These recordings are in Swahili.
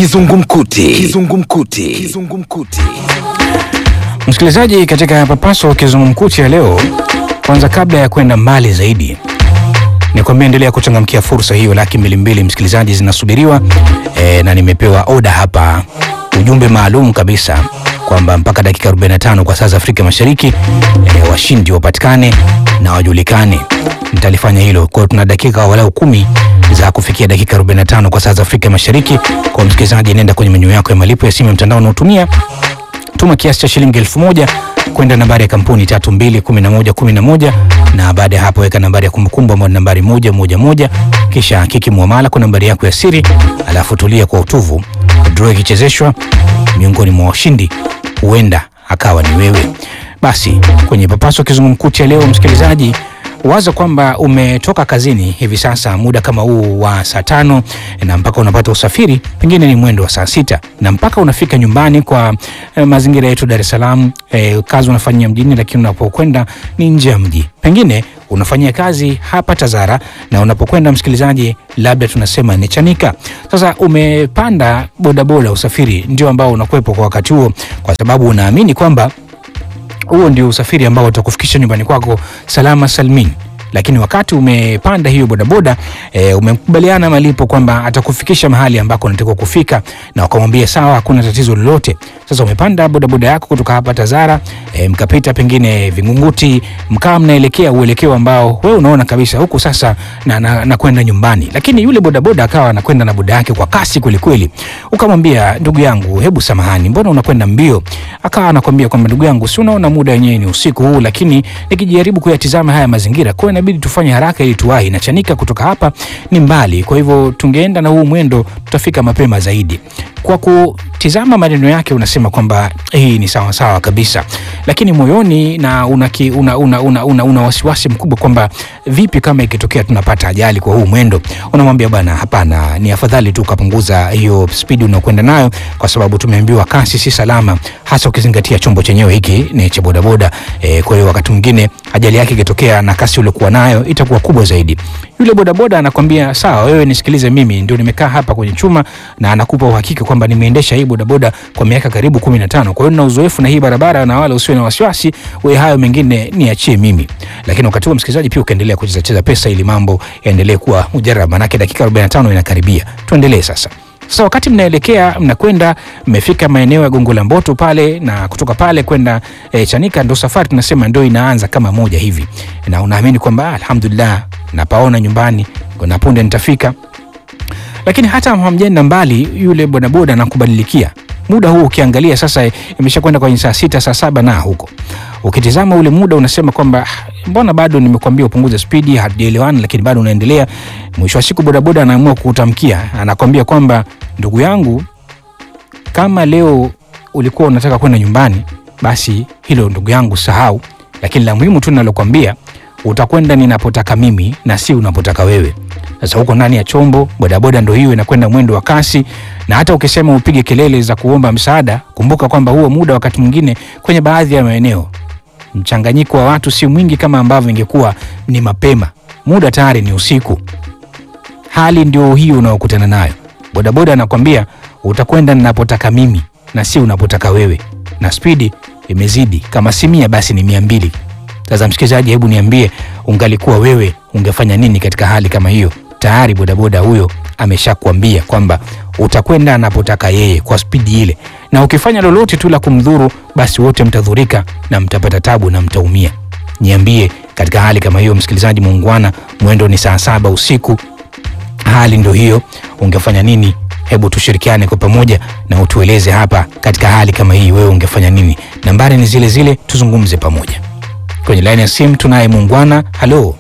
Kizungumkuti. Kizungumkuti. Kizungumkuti. Msikilizaji, katika papaso kizungumkuti ya leo, kwanza kabla ya kwenda mbali zaidi, ni kwambia endelea kuchangamkia fursa hiyo. Laki mbili mbili msikilizaji zinasubiriwa e, na nimepewa oda hapa, ujumbe maalum kabisa kwamba mpaka dakika 45 kwa saa za Afrika Mashariki e, washindi wapatikane na wajulikane. Nitalifanya hilo kwa, tuna dakika walau kumi za kufikia dakika 45 kwa saa za Afrika Mashariki. Kwa msikilizaji, nenda kwenye menyu yako ya malipo ya simu ya mtandao unaotumia tuma kiasi cha shilingi elfu moja kwenda nambari ya kampuni tatu mbili kumi na moja kumi na moja na baada ya hapo weka nambari ya kumbukumbu ambayo ni nambari moja moja moja kisha hakiki muamala kwa nambari yako ya siri, alafu tulia kwa utuvu. Draw ikichezeshwa miongoni mwa washindi huenda akawa ni wewe. Basi kwenye papaso kizungumkuti ya leo, msikilizaji waza kwamba umetoka kazini hivi sasa muda kama huu wa saa tano na mpaka unapata usafiri pengine ni mwendo wa saa sita na mpaka unafika nyumbani kwa eh, mazingira yetu Dar es Salaam. Eh, kazi unafanyia mjini, lakini unapokwenda ni nje ya mji. Pengine unafanyia kazi hapa Tazara na unapokwenda msikilizaji, labda tunasema ni Chanika. Sasa umepanda bodaboda, usafiri ndio ambao unakuwepo kwa wakati huo, kwa sababu unaamini kwamba huo ndio usafiri ambao utakufikisha nyumbani kwako salama salmin. Lakini wakati umepanda hiyo bodaboda e, umekubaliana malipo kwamba atakufikisha mahali ambako unatakiwa kufika, na ukamwambia sawa, hakuna tatizo lolote. Sasa umepanda bodaboda yako kutoka hapa Tazara e, mkapita pengine Vingunguti, mkaa mnaelekea uelekeo ambao wewe unaona kabisa huku sasa na, na, na kwenda nyumbani, lakini yule bodaboda akawa anakwenda na boda yake kwa kasi kwelikweli. Ukamwambia ndugu yangu, hebu samahani, mbona unakwenda mbio? Akawa anakwambia kwamba ndugu yangu, si unaona muda wenyewe ni usiku huu, lakini nikijaribu kuyatizama haya mazingira, kwa hiyo inabidi tufanye haraka ili tuwahi, na Chanika kutoka hapa ni mbali, kwa hivyo tungeenda na huu mwendo tutafika mapema zaidi. Kwa kutizama maneno yake unasema kwamba hii ni sawa sawa kabisa, lakini moyoni na una, ki, una, una, una, una, una wasiwasi mkubwa kwamba vipi kama ikitokea tunapata ajali kwa huu mwendo. Unamwambia bwana, hapana, ni afadhali tu ukapunguza hiyo spidi unaokwenda nayo, kwa sababu tumeambiwa kasi si salama, hasa ukizingatia chombo chenyewe hiki ni cha bodaboda. E, kwa hiyo wakati mwingine ajali yake ikitokea na kasi uliokuwa nayo itakuwa kubwa zaidi. Yule bodaboda anakwambia sawa, wewe nisikilize, mimi ndio nimekaa hapa kwenye chuma, na anakupa uhakika kwamba nimeendesha hii bodaboda kwa miaka karibu 15 kwa hiyo nina uzoefu na hii barabara, na wala usiwe na wasiwasi, wewe hayo mengine niachie mimi. Lakini wakati huo msikilizaji, pia ukaendelea kucheza cheza pesa ili mambo yaendelee kuwa mujarab, manake dakika 45 inakaribia. Tuendelee sasa. Sasa wakati mnaelekea mnakwenda, mmefika maeneo ya Gongo la Mboto pale, na kutoka pale kwenda e, Chanika, ndo safari tunasema ndo inaanza kama moja hivi, na unaamini kwamba alhamdulillah, napaona nyumbani na punde nitafika. Lakini hata hamjenda mbali, yule bodaboda anakubadilikia muda huu. Ukiangalia sasa imesha kwenda kwenye saa sita saa saba na huko, ukitizama ule muda unasema kwamba mbona bado nimekwambia upunguze spidi, hatujaelewana, lakini bado unaendelea. Mwisho wa siku bodaboda anaamua kukutamkia, anakwambia kwamba ndugu yangu, kama leo ulikuwa unataka kwenda nyumbani, basi hilo ndugu yangu sahau, lakini la muhimu tu nalokwambia utakwenda ninapotaka mimi na si unapotaka wewe. Sasa huko ndani ya chombo bodaboda ndo hiyo inakwenda mwendo wa kasi, na hata ukisema upige kelele za kuomba msaada, kumbuka kwamba huo muda wakati mwingine kwenye baadhi ya maeneo mchanganyiko wa watu si mwingi kama ambavyo ingekuwa ni mapema. Muda tayari ni usiku. Hali ndio hiyo unaokutana nayo. Bodaboda anakwambia utakwenda ninapotaka mimi na si unapotaka wewe, na spidi imezidi, kama si mia basi ni mia mbili. Sasa msikilizaji, hebu niambie, ungalikuwa wewe ungefanya nini katika hali kama hiyo? Tayari bodaboda huyo ameshakwambia kwamba utakwenda anapotaka yeye kwa spidi ile, na ukifanya lolote tu la kumdhuru, basi wote mtadhurika na mtapata tabu na mtaumia. Niambie, katika hali kama hiyo, msikilizaji muungwana, mwendo ni saa saba usiku, hali ndio hiyo, ungefanya nini? Hebu tushirikiane kwa pamoja na utueleze hapa, katika hali kama hii wewe ungefanya nini? Nambari ni zile zile, tuzungumze pamoja. Kwenye laini ya simu tunaye muungwana. Halo,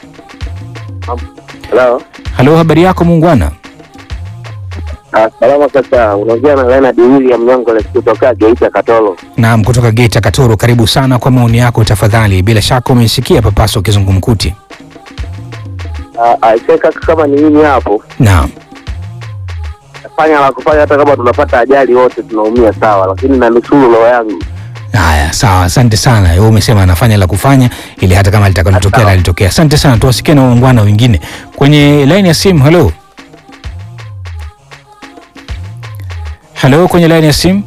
Halo. halo, habari yako muungwana? Ah, salama kaka, unaongea na Leonard William Nyongole kutoka Geita Katoro. Naam, kutoka Geita Katoro. Karibu sana kwa maoni yako tafadhali. Bila shaka umesikia papaso kizungumkuti. Ah, ah, ise kaka, kama ni mimi hapo Naam, fanya la kufanya, hata kama tunapata ajali wote tunaumia sawa, lakini na nusuru roho yangu. haya sawa, asante sana. Wewe umesema anafanya la kufanya ili hata kama litakalotokea Sawa. la litokea. Asante sana, tuwasikie na waungwana wengine kwenye laini ya simu. Halo, Halo, kwenye laini ya simu.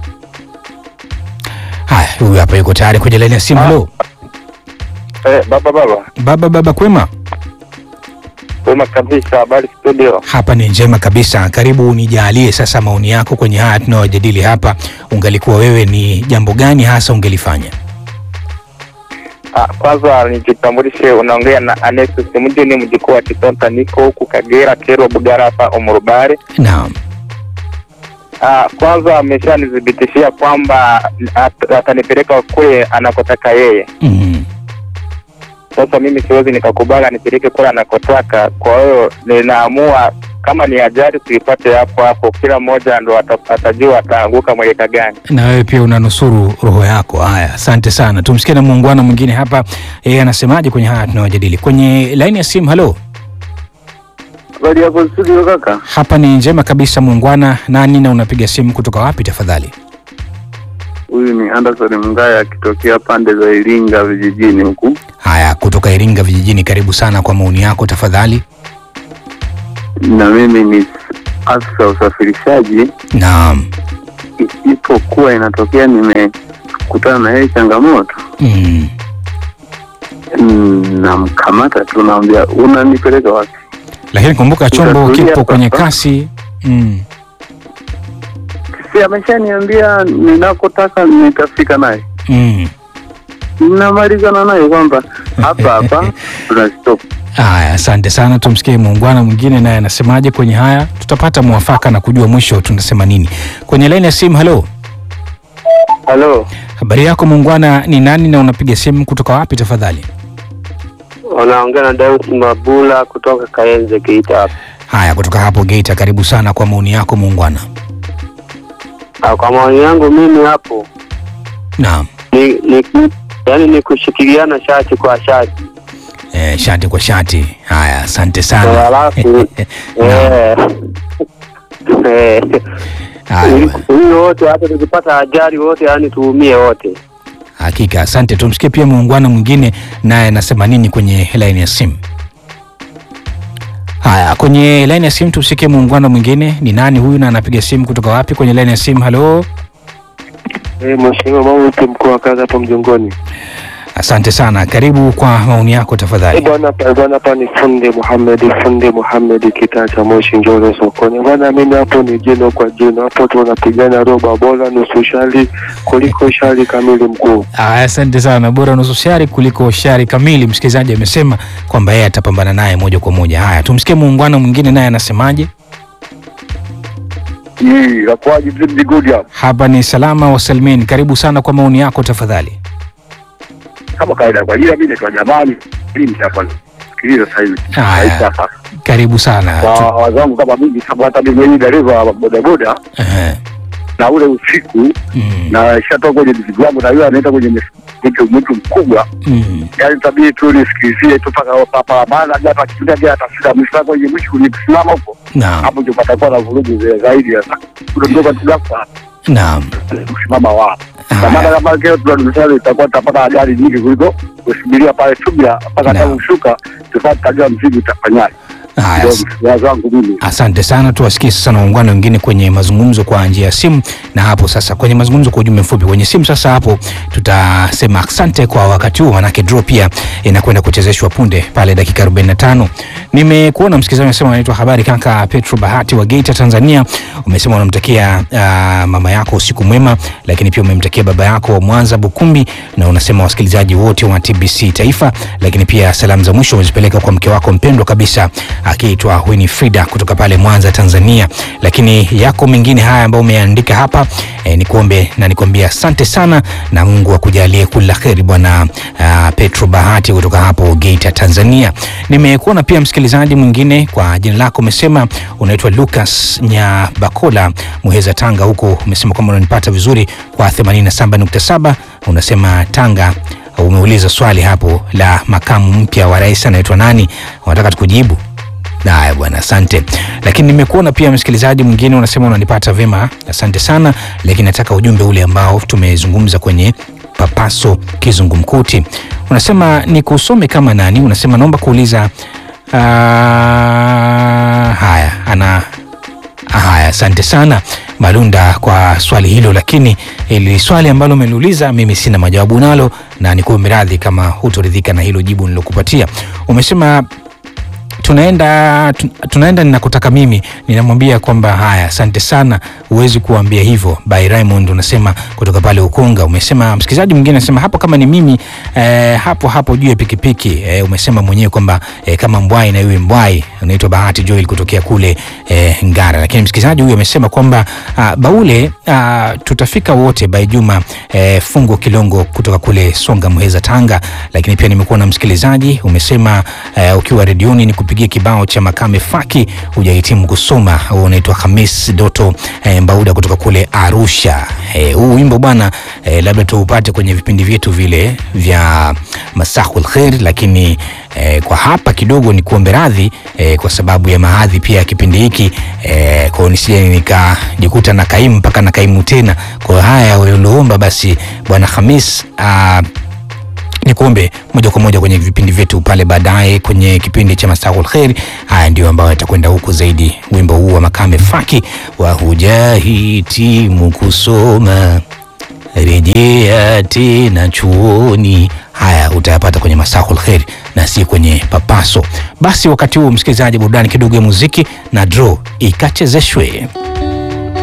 Haya, huyu hapa yuko tayari kwenye laini ya simu. Halo Eh, baba baba. baba, baba kwema? Wema kabisa, habari studio. Hapa ni njema kabisa. Karibu unijalie sasa maoni yako kwenye haya tunayojadili hapa. Ungalikuwa wewe, ni jambo gani hasa ungelifanya? Ah, kwanza nijitambulishe, unaongea na Anesus Mjini, mjukuu wa Kitonta, niko huku Kagera, Kerwa, Bugara hapa Umurubare. Naam. Ah, kwanza ameshanithibitishia kwamba at- atanipeleka kule anakotaka yeye. Mm. Sasa mimi siwezi nikakubali anipeleke kule anakotaka, kwa hiyo ninaamua kama ni ajali tuipate hapo hapo, kila mmoja ndo ata- atajua ataanguka mweleka gani. na wewe pia unanusuru roho yako. Haya, asante sana. Tumsikie na muungwana mwingine hapa, yeye anasemaje kwenye haya tunayojadili kwenye laini ya simu. Halo, Habari yako studio kaka? hapa ni njema kabisa muungwana. Nani na unapiga simu kutoka wapi tafadhali? Huyu ni Anderson Mngaya akitokea pande za Iringa vijijini huku. Haya, kutoka Iringa vijijini, karibu sana kwa maoni yako tafadhali. Na mimi ni afisa usafirishaji, Naam. isipokuwa inatokea nimekutana na yeye changamoto, Mm. mm, namkamata tu, naambia unanipeleka wapi? Lakini kumbuka chombo Utatulia kipo kwenye sasa. kasi. Mm. Si ameshaniambia ninakotaka nitafika naye, Mm. namalizana naye kwamba hapa hapa tunastop. Haya, asante sana. Tumsikie muungwana mwingine naye anasemaje kwenye haya, tutapata mwafaka na kujua mwisho tunasema nini kwenye laini ya simu. Halo, Halo, habari yako muungwana, ni nani na unapiga simu kutoka wapi tafadhali? unaongea na Daus Mabula kutoka Kaenze Geita hapa. Haya, kutoka hapo Geita, karibu sana kwa maoni yako muungwana. Ah, Kwa maoni yangu mimi hapo Naam. ni, ni yani ni kushikiliana shati kwa shati E, shati kwa shati. Haya, asante Eh, sana. halafu eh, eh, Haya, ili- bwana. ili wote hata tukipata ajali wote yani tuumie wote. Hakika, asante. Tumsikie pia muungwana mwingine naye anasema nini kwenye laini ya simu. Haya, kwenye laini ya simu tumsikie muungwana mwingine. Ni nani huyu na anapiga simu kutoka wapi kwenye laini ya simu? Halo, Eh, Mheshimiwa Mauti mkuu wa kazi hapo mjongoni. asante sana. Karibu kwa maoni yako Eh, tafadhali. bwana pa- bwana hapa ni Funde Muhammad Funde Muhammad kitaa cha Moshi Njoro sokoni. Bwana mimi hapo ni jino kwa jino. Hapo tunapigana roba bora nusu shali kuliko shali kamili mkuu. Aya, asante sana. Bora nusu shari kuliko shari kamili. Msikilizaji amesema kwamba yeye atapambana naye moja kwa moja. Haya, tumsikie muungwana mwingine naye anasemaje. Hii inakuwaje mzee good hapo? Hapa ni salama wa Salmin. Karibu sana kwa maoni yako tafadhali. Kama kawaida kwa jina mimi naitwa Jamali, mimi hapa. Sikiliza sasa hivi. Haya. hapa. Karibu sana. Kwa Tu- wazangu kama mimi sababu hata mimi mwenyewe dereva wa bodaboda Ehe. na ule usiku Mm. na shatoka kwenye mzigo wangu na yule anaenda kwenye mtu mtu mkubwa Mm. yani tabidi tu nisikilizie tu mpaka papa maana hata kimbia bila tafsiri mwisho kwenye mwisho kusimama huko Naam. hapo ndio patakuwa na vurugu za- zaidi sasa kuondoka tu ghafla Naam. kusimama wapi Haya. kwa maana kama kile tunadumishana itakuwa tutapata ajali nyingi kuliko kusubiria pale subira mpaka Naam. tangu kushuka tupate tajua mzigo utafanyaje Haya, ndio as- wazo wangu mimi asante sana. Tuwasikie sasa na waungwana wengine kwenye mazungumzo kwa njia ya simu, na hapo sasa kwenye mazungumzo kwa ujumbe mfupi kwenye simu. Sasa hapo tutasema asante kwa wakati huu, manake draw pia inakwenda kuchezeshwa punde pale dakika 45. Nimekuona msikilizaji unasema anaitwa habari kaka Petro Bahati wa Geita Tanzania, umesema unamtakia uh, mama yako usiku mwema, lakini pia umemtakia baba yako wa Mwanza Bukumbi, na unasema wasikilizaji wote wa TBC Taifa, lakini pia salamu za mwisho umezipeleka kwa mke wako mpendwa kabisa akiitwa Winifrida kutoka pale Mwanza Tanzania. Lakini yako mengine haya ambayo umeandika hapa e, nikuombe na nikwambia asante sana na Mungu akujalie kula kheri bwana uh, Petro Bahati kutoka hapo Geita Tanzania. Nimekuona pia msikilizaji mwingine kwa jina lako umesema unaitwa Lucas Nyabakola Muheza Tanga, huko umesema kwamba unanipata vizuri kwa 87.7 unasema Tanga umeuliza swali hapo la makamu mpya wa rais anaitwa nani, unataka tukujibu? Haya bwana, asante. Lakini nimekuona pia msikilizaji mwingine unasema unanipata vema, asante sana, lakini nataka ujumbe ule ambao tumezungumza kwenye papaso kizungumkuti. Unasema ni kusome kama nani? Unasema naomba kuuliza uh, haya ana Haya, asante sana. Malunda kwa swali hilo, lakini ili swali ambalo umeniuliza mimi sina majawabu nalo, na nikuombe radhi kama hutoridhika na hilo jibu nilokupatia. Umesema tunaenda tu- tunaenda ninakotaka mimi, ninamwambia kwamba haya, asante sana, huwezi kuambia hivyo. By Raymond unasema kutoka pale Ukonga. Umesema msikilizaji mwingine anasema hapo kama ni mimi eh, hapo hapo juu ya pikipiki eh, umesema mwenyewe kwamba eh, kama mbwai na iwe mbwai. Unaitwa Bahati Joel kutokea kule eh, Ngara, lakini msikilizaji huyu amesema kwamba ah, Baule ah, tutafika wote by Juma eh, Fungo Kilongo kutoka kule Songa Muheza Tanga. Lakini pia nimekuwa na msikilizaji umesema eh, ukiwa redioni ni kupigia kibao cha Makame Faki hujahitimu kusoma. Huo unaitwa Hamis Doto eh, Mbauda kutoka kule Arusha. Eh, huu wimbo bwana eh, labda tuupate kwenye vipindi vyetu vile vya Masahul Khair, lakini eh, kwa hapa kidogo ni kuombe radhi eh, kwa sababu ya mahadhi pia ya kipindi hiki eh, kwa hiyo nisije nikajikuta na kaimu mpaka na kaimu tena. Kwa hiyo haya ulioomba basi bwana Hamis ah, ni kuombe moja kwa moja kwenye vipindi vyetu pale baadaye kwenye kipindi cha Masahul Khair. Haya ndio ambayo yatakwenda huku zaidi, wimbo huu wa Makame Faki wa hujahitimu kusoma rejea tena chuoni. Haya utayapata kwenye Masahul Khair na si kwenye Papaso. Basi wakati huu, msikilizaji, burudani kidogo ya muziki na draw ikachezeshwe.